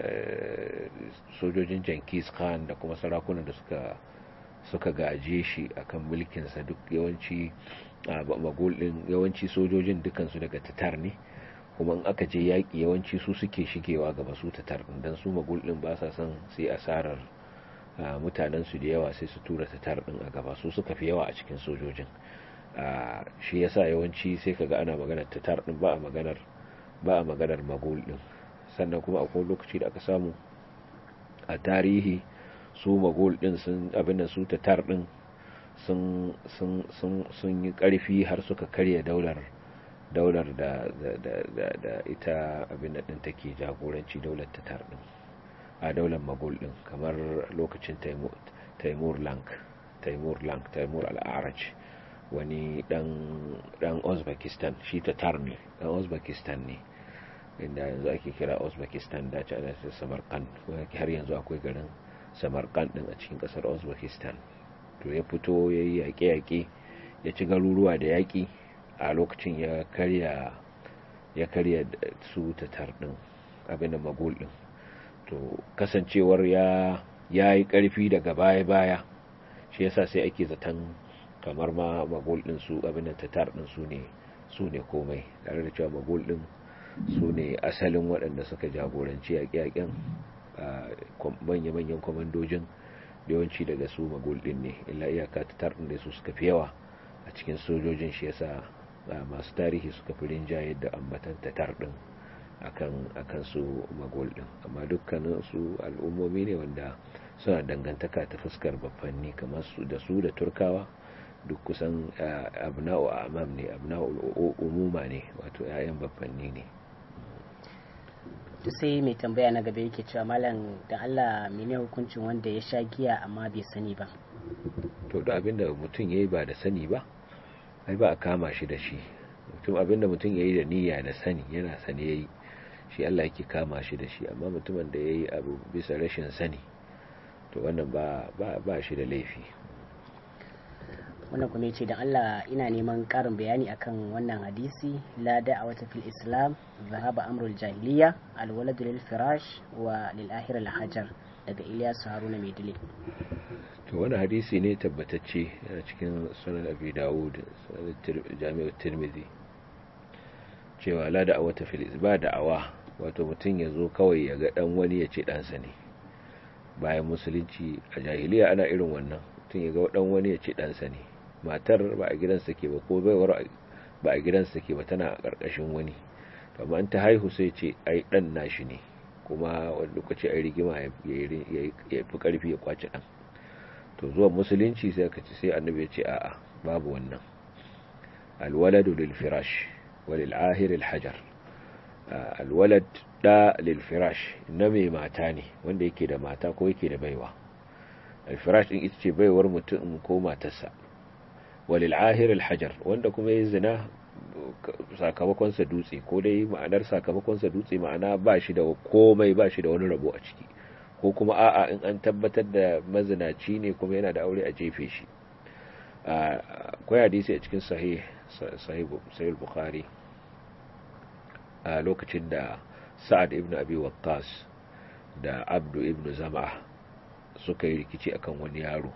sojojin Jenkins Khan da kuma sarakunan da suka suka gaje shi akan mulkinsa duk yawanci magul din yawanci sojojin dukansu daga tatar ne kuma in aka je yaƙi yawanci su suke shigewa gaba su tatar din dan su magul din ba sa son sai asarar mutanen su da yawa sai su tura tatar din a gaba su suka fi yawa a cikin sojojin shi yasa yawanci sai kaga ana maganar tatar din ba a maganar ba a maganar magul din sannan kuma akwai lokaci da aka samu a tarihi su magol din sun abin da su tatar din sun sun sun sun yi karfi har suka karya daular daular da da da da ita abin da din take jagoranci daular tatar din a daular magol din kamar lokacin taimur taimur lank taimur lank taimur al-araj wani dan dan uzbekistan shi tatar ne dan uzbekistan ne inda yanzu ake kira uzbekistan da ci ana samarkand har yanzu akwai garin samarkand din a cikin kasar uzbekistan to ya fito ya yi yaƙe-yaƙe ya ci garuruwa da yaƙi a lokacin ya karya ya karya su tatar din abin da magul din to kasancewar ya ya yi ƙarfi daga baya-baya shi yasa sai ake zaton kamar ma magul din su abin da tatar din su ne su ne komai tare da cewa magul din su ne asalin waɗanda suka jagoranci yaƙe-yaƙen manya-manyan kwamandojin yawanci daga su magulɗin ne illa iyaka ta tarɗin da su suka fi yawa a cikin sojojin shi yasa masu tarihi suka fi rinjaye da ambatan ta tarɗin akan su magulɗin amma dukkanin su al'ummomi ne wanda suna dangantaka ta fuskar babbanni kamar su da su da turkawa duk kusan abna'u amam ne abna'u umuma ne wato 'ya'yan babbanni ne sai mai tambaya na gaba yake cewa malam da Allah mene hukuncin wanda ya sha giya amma bai sani ba to da abinda mutum yayi ba da sani ba ai ba a kama shi da shi mutum abinda mutum yayi da niyya da sani yana sani yayi shi Allah yake kama shi da shi amma mutumin da yayi abu bisa rashin sani to wannan ba ba ba shi da laifi wannan kuma yace da Allah ina neman karin bayani akan wannan hadisi la da'awata fil islam zahaba amrul jahiliya al walad lil firash wa lil akhir al hajar daga Ilyas Haruna Maidile to wani hadisi ne tabbatacce yana cikin sunan Abi Dawud sunan Jami'u Tirmidhi cewa la da'awata fil ba da'awa wato mutum ya zo kawai ya ga dan wani ya ce ɗansa ne bayan musulunci a jahiliya ana irin wannan mutum ya ga dan wani ya ce ɗansa ne matar ba a gidansa ke ba ko baiwar ba a gidansa ke ba tana a ƙarƙashin wani amma ta haihu sai ce ai ɗan nashi ne kuma wani lokaci ai rigima ya fi ƙarfi ya kwace ɗan to zuwa musulunci sai ka ci sai annabi ya ce a'a babu wannan alwaladu lil firash walil ahir al hajar alwalad da lil firash na mai mata ne wanda yake da mata ko yake da baiwa al firash din ita ce baiwar mutum ko matarsa walil ahir alhajar wanda kuma ya zina sakamakonsa dutse ko dai ma'anar sakamakonsa dutse ma'ana ba shi da komai ba shi da wani rabo a ciki ko kuma a'a in an tabbatar da mazinaci ne kuma yana da aure a jefe shi akwai hadisi a cikin sahih sahih bukhari a lokacin da sa'ad ibn abi waqqas da abdu ibn zam'a suka yi rikici akan wani yaro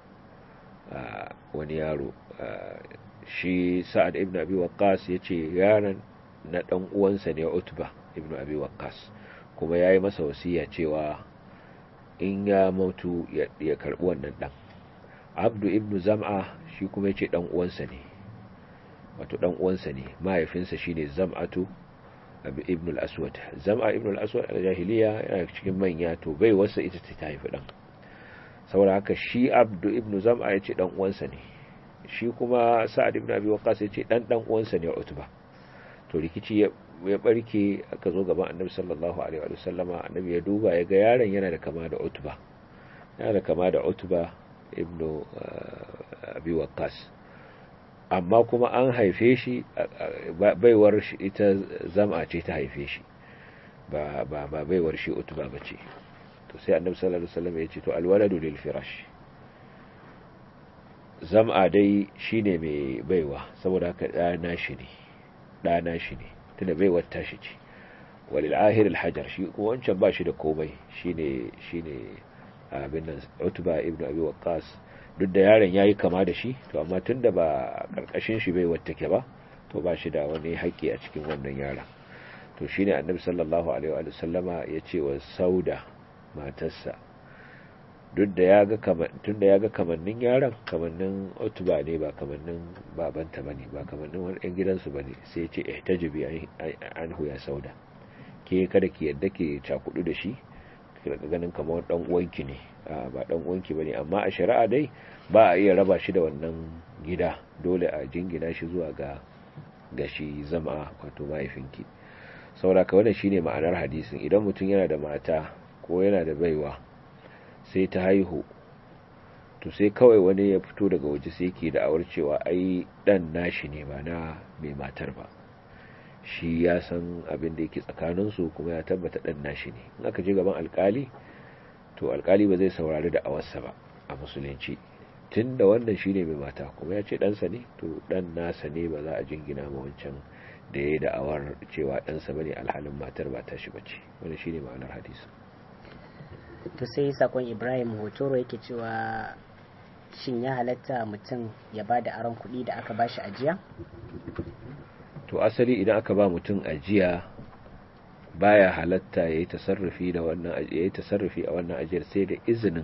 wani yaro shi sa'ad ibn abi waqqas yace yaron na dan uwansa ne utba ibn abi waqqas kuma yayi masa wasiya cewa in ya mutu ya karbi wannan dan abdu ibn zam'a shi kuma yace dan uwansa ne wato dan uwansa ne mahaifinsa shine zam'atu ibn al-aswad zam'a ibn al-aswad a jahiliya yana cikin manya to bai wasa ita ta haifi dan saboda haka shi abdu ibn zam'a ya ce dan uwansa ne shi kuma sa'ad ibn abi waqqas ya ce dan dan uwansa ne utba to rikici ya barke aka zo gaban annabi sallallahu alaihi wa sallama annabi ya duba ya ga yaron yana da kama da utba yana da kama da utba ibn abi waqqas amma kuma an haife shi baiwar shi ita zam'a ce ta haife shi ba ba ba baiwar shi utba bace to sai annabi sallallahu alaihi wasallam ya ce to alwaladu lil firash zam'a dai shine mai baiwa saboda haka dana shi ne dana shi ne tunda baiwar tashi ce walil ahir al hajar shi kuma wancan ba shi da komai shine shine abin nan utba ibnu abi waqqas duk da yaron yayi kama da shi to amma tunda ba karkashin shi baiwar take ba to ba shi da wani haƙƙi a cikin wannan yaron to shine annabi sallallahu alaihi wa sallama ya ce wa sauda matarsa duk da ya ga tun da ya ga kamannin yaron kamannin otuba ne ba kamannin babanta bane ba kamannin wani ɗan gidansu bane sai ce ihtajibi anhu ya sauda ke kada ki yadda ke cakudu da shi daga ganin kamar dan uwanki ne ba dan uwanki bane amma a shari'a dai ba a iya raba shi da wannan gida dole a jingina shi zuwa ga gashi zama wato mahaifinki saboda ka wannan shine ma'anar hadisin idan mutum yana da mata ko yana da baiwa sai ta haihu to sai kawai wani ya fito daga waje sai yake da'awar cewa ai dan nashi ne ba na mai matar ba shi ya san abin da yake tsakaninsu kuma ya tabbata dan nashi ne in aka je gaban alkali to alkali ba zai saurari da awarsa ba a musulunci tun da wannan shi ne mai mata kuma ya ce ɗansa ne to ɗan nasa ne ba za a jingina ma wancan da ya yi da'awar cewa ɗansa ba ne alhalin matar ba ta shi ba ce wani shi ne ma'anar hadisi to sai sakon ibrahim hotoro yake cewa shin ya halatta mutum ya ba da aron kuɗi da aka ba shi ajiya to asali idan aka ba mutum ajiya baya halatta ya yi tasarrufi da wannan ya yi tasarrufi a wannan ajiyar sai da izinin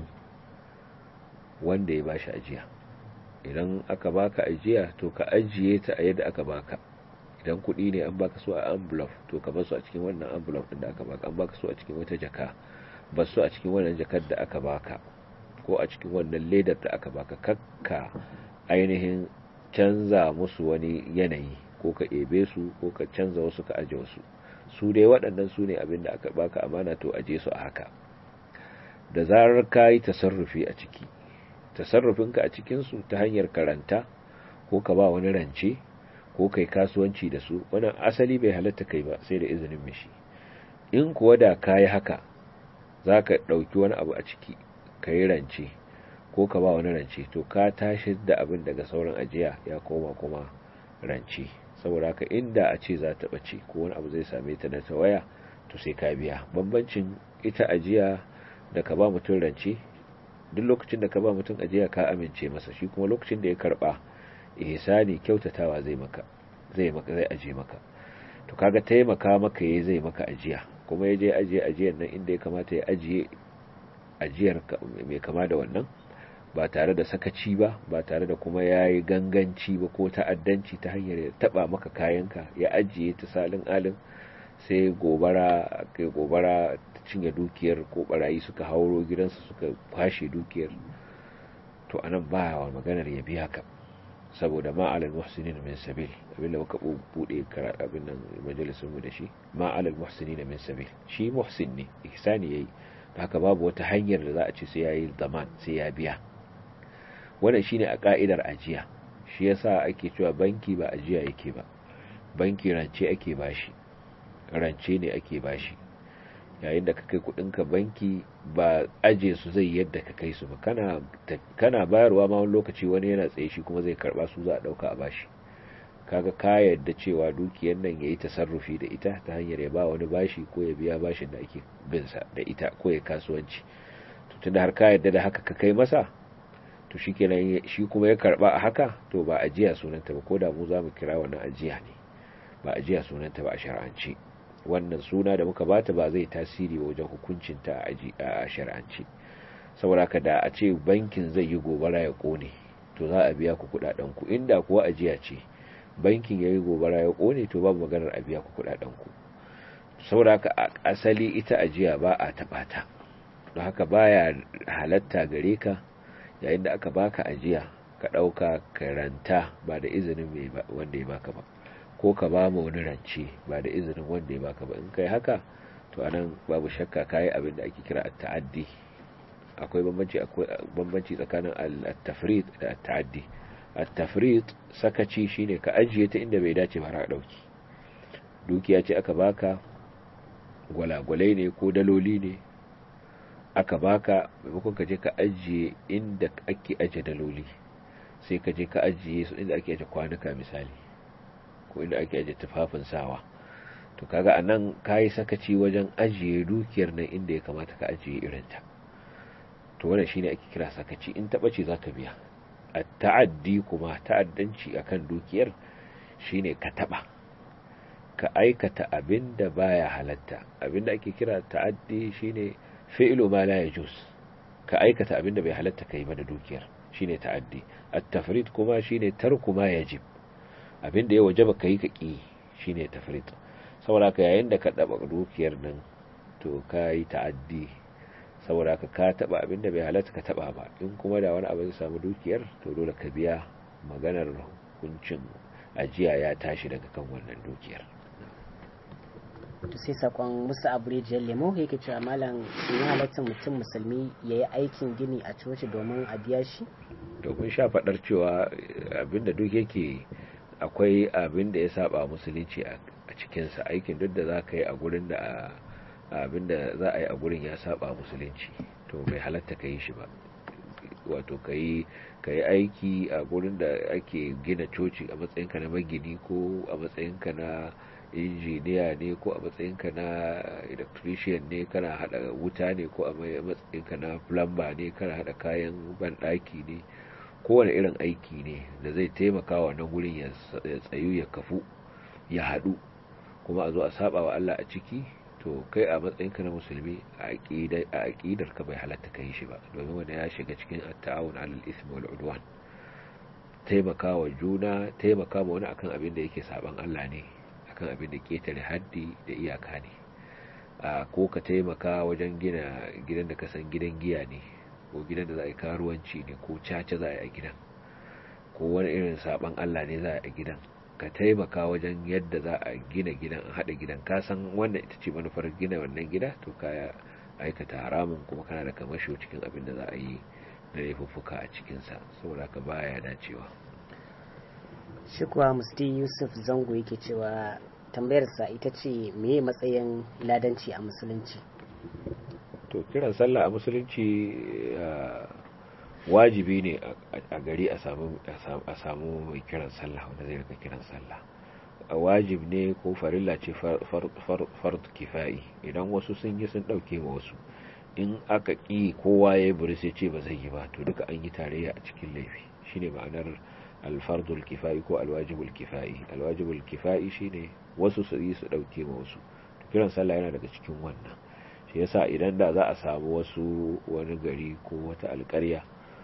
wanda ya bashi ajiya idan aka baka ajiya to ka ajiye ta a yadda aka baka idan kuɗi ne an baka su a envelope to ka basu a cikin wannan envelope din da aka baka an baka su a cikin wata jaka basu a cikin wannan jakar da aka baka ko a cikin wannan ledar da aka baka kakka ainihin canza musu wani yanayi ko ka ebe su ko ka canza wasu ka aje wasu su dai waɗannan su ne abin da aka baka amana to aje su a haka da zarar ka yi tasarrufi a ciki tasarrufinka a cikinsu ta hanyar karanta ko ka ba wani rance ko kai kasuwanci da su wannan asali bai halatta kai ba sai da izinin mishi in kuwa da kayi haka za ka ɗauki wani abu a ciki ka yi rance ko ka ba wani rance to ka tashi da abin daga sauran ajiya ya koma kuma rance saboda haka inda a ce za ta ɓace ko wani abu zai same ta na tawaya to sai ka biya bambancin ita ajiya da ka ba mutum rance duk lokacin da ka ba mutum ajiya ka amince masa shi kuma lokacin da ya karba ihsani kyautatawa zai maka zai maka zai aje maka to kaga taimaka maka yayi zai maka ajiya kuma ya je ajiye ajiyar nan inda ya kamata ya ajiye ajiyar mai kama da wannan ba tare da sakaci ba ba tare da kuma yayi ganganci ba ko ta'addanci ta hanyar ya taba maka kayanka ya ajiye ta salin alin sai gobara kai gobara ta cinye dukiyar ko barayi suka hauro gidansa suka kwashe dukiyar to anan ba wa maganar ya biya ka saboda ma alal muhsinin min sabil abin da muka bude abin nan majalisun mu da shi ma alal muhsinin min sabil shi muhsin ne ihsani yayi haka babu wata hanyar da za a ce sai yayi zaman sai ya biya wannan shine a ka'idar ajiya shi yasa ake cewa banki ba ajiya yake ba banki rance ake bashi rance ne ake bashi yayin da ka kai kudinka banki ba aje su zai yadda ka kai su ba kana kana bayarwa ma wani lokaci wani yana tsaye shi kuma zai karba su za a dauka a bashi kaga ka yadda cewa dukiyar nan yayi tasarrufi da ita ta hanyar ya ba wani bashi ko ya biya bashin da ake bin sa da ita ko ya kasuwanci to tunda har ka yadda da haka ka kai masa to shikenan shi kuma ya karba a haka to ba ajiya sunanta ba ko da mu za mu kira wannan ajiya ne ba ajiya sunanta ba a shar'anci wannan suna da muka bata ba zai tasiri wajen hukuncinta a shari'anci saboda ka da a ce bankin zai yi gobara ya kone to za a biya ku kudaden ku inda kuwa ajiya ce bankin yayi gobara ya kone to babu maganar a biya ku kudaden ku saboda ka asali ita ajiya ba a taba ta don haka baya halatta gare ka yayin da aka baka ajiya ka dauka karanta ba da izinin mai wanda ya baka ba ko ka ba mu wani rance ba da izinin wanda ya baka ba in kai haka to anan babu shakka kai abin da ake kira at-ta'addi akwai bambanci akwai bambanci tsakanin at-tafrid da at-ta'addi at-tafrid sakaci shine ka ajiye ta inda bai dace ba har dauki dukiya ce aka baka gwalagwalai ne ko daloli ne aka baka maimakon ka je ka ajiye inda ake aje daloli sai ka je ka ajiye su inda ake aje kwanuka misali ko inda ake ajiye tufafin sawa to kaga anan kayi sakaci wajen ajiye dukiyar nan inda ya kamata ka ajiye irinta to wannan shine ake kira sakaci in taba ce zaka biya at-ta'addi kuma ta'addanci akan dukiyar shine ka taba ka aikata abinda baya halatta abinda ake kira ta'addi shine fi'lu ma la yajuz ka aikata abinda bai halatta kai ba da dukiyar shine ta'addi at-tafrid kuma shine tarku ma yajib abinda ya wajaba kai ka ki shine tafrid saboda ka yayin da ka daba dukiyar nan to kai ta'addi saboda ka ka taba abinda bai halatta ka taba ba in kuma da wani abu zai samu dukiyar to dole ka biya maganar hukuncin ajiya ya tashi daga kan wannan dukiyar to sai sakon musa abrijiyar lemo yake cewa malam in halatta mutum musulmi ya yi aikin gini a coci domin a biya shi domin sha faɗar cewa abinda duk yake akwai abinda ya saba musulunci a cikinsa aikin duk da za ka yi a gurin da abinda za a yi a gurin ya saba musulunci to bai halatta ka yi shi ba wato ka yi aiki a gurin da ake gina coci a matsayinka na magini ko a matsayinka na injiniya ne ko a matsayinka na electrician ne kana hada wuta ne ko a matsayinka na plumber ne kana hada kayan banɗaki ne kowane irin aiki ne da zai taimaka wa nan gurin ya tsayu ya kafu ya haɗu kuma a zo a saba wa Allah a ciki to kai a matsayinka na musulmi a aƙidar ka bai halatta kai shi ba domin wanda ya shiga cikin at-ta'awun 'alal ismi wal 'udwan taimakawa juna taimaka ma wani akan abin da yake saban Allah ne akan abin da ketare haddi da iyaka ne a ko ka taimaka wajen gina gidan da ka san gidan giya ne ko gidan da za a yi karuwanci ne ko caca za a yi a gidan ko wani irin saban Allah ne za a yi a gidan ka taimaka wajen yadda za a gina gidan a haɗa gidan ka san wannan ita ce manufar gina wannan gida to ka aikata haramun kuma kana da kamasho cikin abin da za a yi na laifuffuka a cikinsa saboda ka baya dacewa shi kuwa musti yusuf zango yake cewa tambayarsa ita ce meye matsayin ladanci a musulunci to kiran sallah a musulunci wajibi ne a gari a samu mai kiran sallah wanda zai rika kiran sallah wajib ne ko farilla ce fard kifa'i idan wasu sun yi sun dauke ma wasu in aka ƙi kowa ya buri sai ce ba zai yi ba to duka an yi tarayya a cikin laifi shine ma'anar alfardul kifa'i ko alwajibul kifa'i alwajibul kifa'i shine wasu su yi su dauke ma wasu kiran sallah yana daga cikin wannan shi yasa idan da za a samu wasu wani gari ko wata alƙarya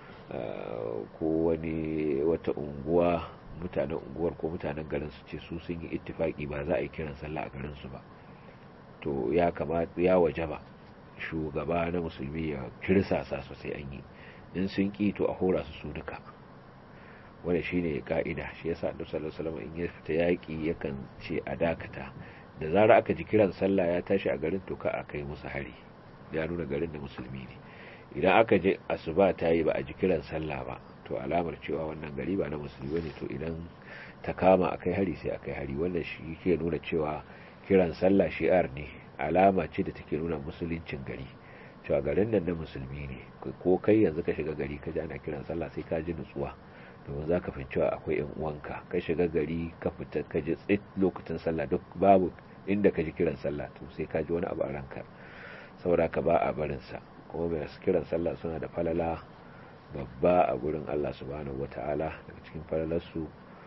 ko wani wata unguwa mutanen unguwar ko mutanen garin su ce su sun yi ittifaki ba za a yi kiran sallah a garin su ba to ya kamata ya wajaba shugaba na musulmi ya kirsasa sosai an yi in sun ki to a hora su su duka wanda shine ka'ida shi yasa annabi sallallahu alaihi wasallam in ya fita yaki yakan ce a dakata da zarar aka ji kiran sallah ya tashi a garin to ka a kai musu hari ya nuna garin da musulmi ne idan aka je asuba ta yi ba a ji kiran sallah ba to alamar cewa wannan gari ba na musulmi ne to idan ta kama a kai hari sai a kai hari wannan shi ke nuna cewa kiran sallah shi'ar ne alama ce da take nuna musuluncin gari cewa garin nan na musulmi ne ko kai yanzu ka shiga gari ka ji ana kiran sallah sai ka ji nutsuwa domin za ka fi cewa akwai yan uwanka ka shiga gari ka fita ka ji tsit lokacin sallah duk babu inda ka ji kiran sallah to sai ka ji wani abu a ranka saboda ka ba a barinsa kuma mai kiran sallah suna da falala babba a gurin Allah subhanahu wata'ala daga cikin falalarsu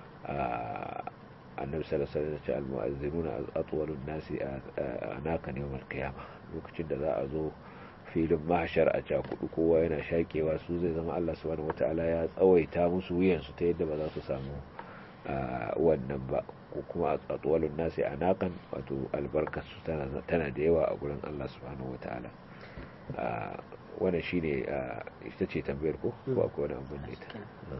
a annabi sallallahu alaihi wasallam al-mu'azzinuna atwalun nasi anaka yawmal qiyamah lokacin da za a zo filin mahashar a cakudu kowa yana shakewa su zai zama Allah subhanahu wata'ala ya tsawaita musu wuyansu ta yadda ba za su samu wannan ba ko kuma atwalun nasi anakan wato albarkarsu tana da yawa a gurin Allah subhanahu wata'ala wannan shine ita ce tambayar ko ko akwai wani abin da ita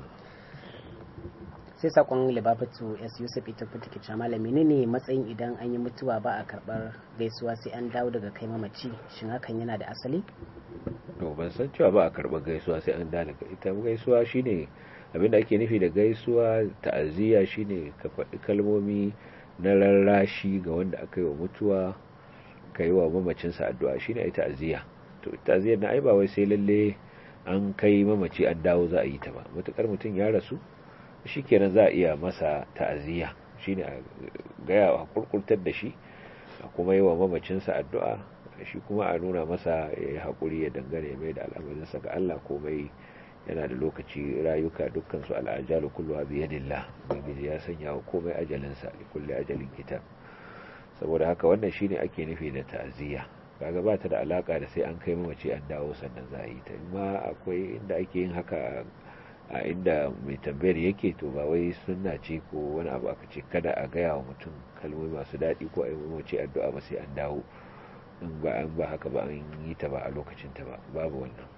sai sakon libabatu s yusuf ita fita ke malami ne ne matsayin idan an yi mutuwa ba a karbar gaisuwa sai an dawo daga kai mamaci shin hakan yana da asali to ban san cewa ba a karbar gaisuwa sai an dawo ita gaisuwa shine abin da ake nufi da gaisuwa ta'aziyya shine ka faɗi kalmomi na rarrashi ga wanda aka yi wa mutuwa ka yi wa mamacinsa addu'a shine ai ta'aziyya to ta'aziyyar na ai ba wai sai lalle an kai mamaci an dawo za a yi ta ba matukar mutum ya rasu shikenan za a iya masa ta'aziyya shine a gaya a kurkurtar da shi a kuma yi wa mamacinsa addu'a shi kuma a nuna masa ya yi haƙuri ya dangane mai da al'amarinsa ga Allah komai yana da lokaci rayuka dukkan su al'ajalu kulluha bi yadillah ubangiji ya sanya wa komai ajalinsa li kulli ajalin kitab saboda haka wannan shine ake nufi da ta'aziyya kaga ba ta da alaka da sai an kai mamaci an dawo sannan za a yi ta amma akwai inda ake yin haka a inda mai tambayar yake to ba wai sunna ce ko wani abu aka ce kada a gaya wa mutum kalmomi masu daɗi ko a yi mamaci addu'a ba sai an dawo in ba an ba haka ba an yi ta ba a lokacin ta ba babu wannan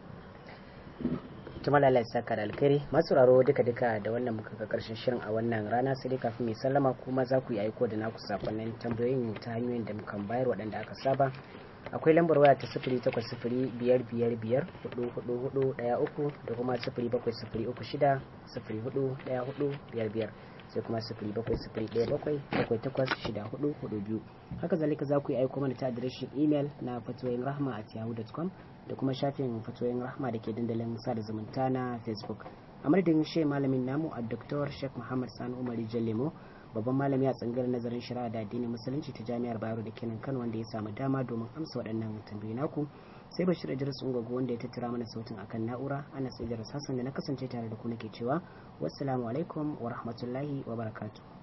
tuma lalai saka da alkhairi masu raro duka duka da wannan muka ga karshen shirin a wannan rana sai dai kafin mai sallama kuma za ku yi aiko da naku sakonnin tambayoyin ta hanyoyin da mukan bayar waɗanda aka saba akwai lambar waya ta sifiri takwas sifiri biyar biyar biyar hudu hudu hudu daya uku da kuma sifiri bakwai sifiri uku shida sifiri hudu daya hudu biyar biyar sai kuma sifiri bakwai sifiri daya bakwai bakwai takwas shida hudu hudu biyu haka zalika za ku yi aiko mana ta adireshin imel na fatoyin rahma at yahoo.com da kuma shafin fatoyin rahma da ke dandalin sada zumunta na facebook a madadin shi malamin namu a dr sheikh muhammad sani umari jallemo babban malami a tsangar nazarin shari'a da addinin musulunci ta jami'ar bayero da kenan kano wanda ya samu dama domin amsa waɗannan tambayoyi naku sai bashir idris ungogo wanda ya tattara mana sautin akan na'ura ana sai hassan da na kasance tare da ku nake cewa wassalamu alaikum wa rahmatullahi wa barakatuh